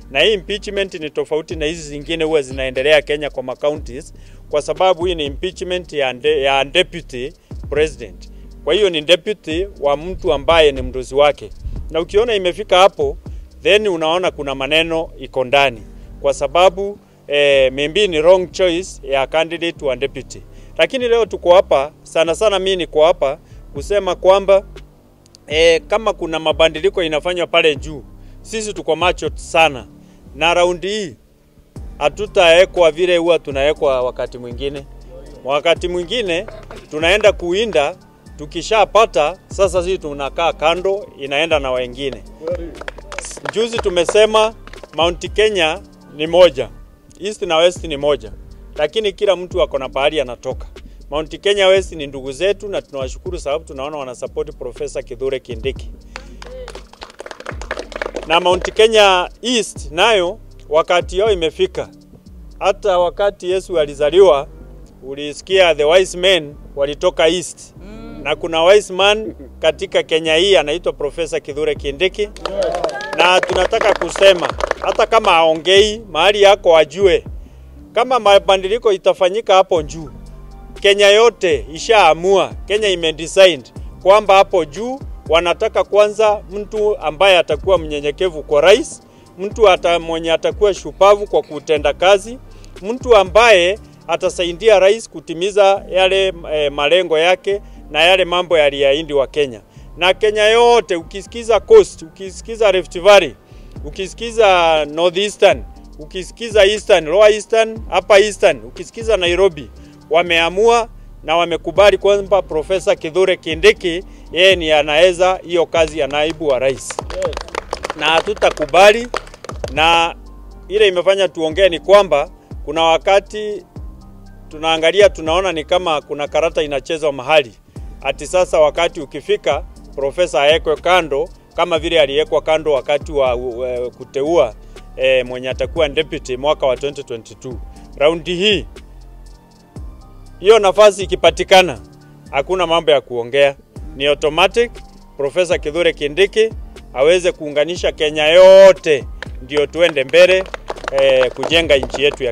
na hii impeachment ni tofauti na hizi zingine huwa zinaendelea Kenya kwa counties, kwa sababu hii ni impeachment ya, de, ya deputy president. Kwa hiyo ni deputy wa mtu ambaye ni mdozi wake, na ukiona imefika hapo, then unaona kuna maneno iko ndani, kwa sababu eh, maybe ni wrong choice ya candidate wa deputy. Lakini leo tuko hapa sana sana, mimi niko hapa kusema kwamba eh, kama kuna mabadiliko inafanywa pale juu, sisi tuko macho sana, na raundi hii hatutawekwa vile huwa tunawekwa wakati mwingine. Wakati mwingine tunaenda kuinda, tukishapata sasa sisi tunakaa kando, inaenda na wengine. Juzi tumesema Mount Kenya ni moja, East na West ni moja, lakini kila mtu ako na pahali anatoka. Mount Kenya West ni ndugu zetu na tunawashukuru sababu tunaona wanasupport Profesa Kithure Kindiki. Na Mount Kenya East nayo wakati yao imefika. Hata wakati Yesu alizaliwa ulisikia the wise men walitoka East. Na kuna wise man katika Kenya hii anaitwa Profesa Kithure Kindiki. Na tunataka kusema hata kama aongei mahali yako ajue kama mabadiliko itafanyika hapo juu Kenya yote ishaamua, Kenya imedecide kwamba hapo juu wanataka kwanza mtu ambaye atakuwa mnyenyekevu kwa rais, mtu ata, mwenye atakuwa shupavu kwa kutenda kazi, mtu ambaye atasaidia rais kutimiza yale e, malengo yake na yale mambo yaliyaindi wa Kenya. Na Kenya yote ukisikiza Coast, ukisikiza Rift Valley, ukisikiza Northeastern, ukisikiza Eastern, Lower Eastern, Upper Eastern, ukisikiza Nairobi, wameamua na wamekubali kwamba Profesa Kithure Kindiki yeye ni anaweza hiyo kazi ya naibu wa rais, na hatutakubali. Na ile imefanya tuongee ni kwamba kuna wakati tunaangalia, tunaona ni kama kuna karata inachezwa mahali, ati sasa wakati ukifika profesa awekwe kando kama vile aliwekwa kando wakati wa uh, kuteua eh, mwenye atakuwa deputy mwaka wa 2022. Raundi hii hiyo nafasi ikipatikana, hakuna mambo ya kuongea, ni automatic. Profesa Kithure Kindiki aweze kuunganisha Kenya yote, ndio tuende mbele eh, kujenga nchi yetu ya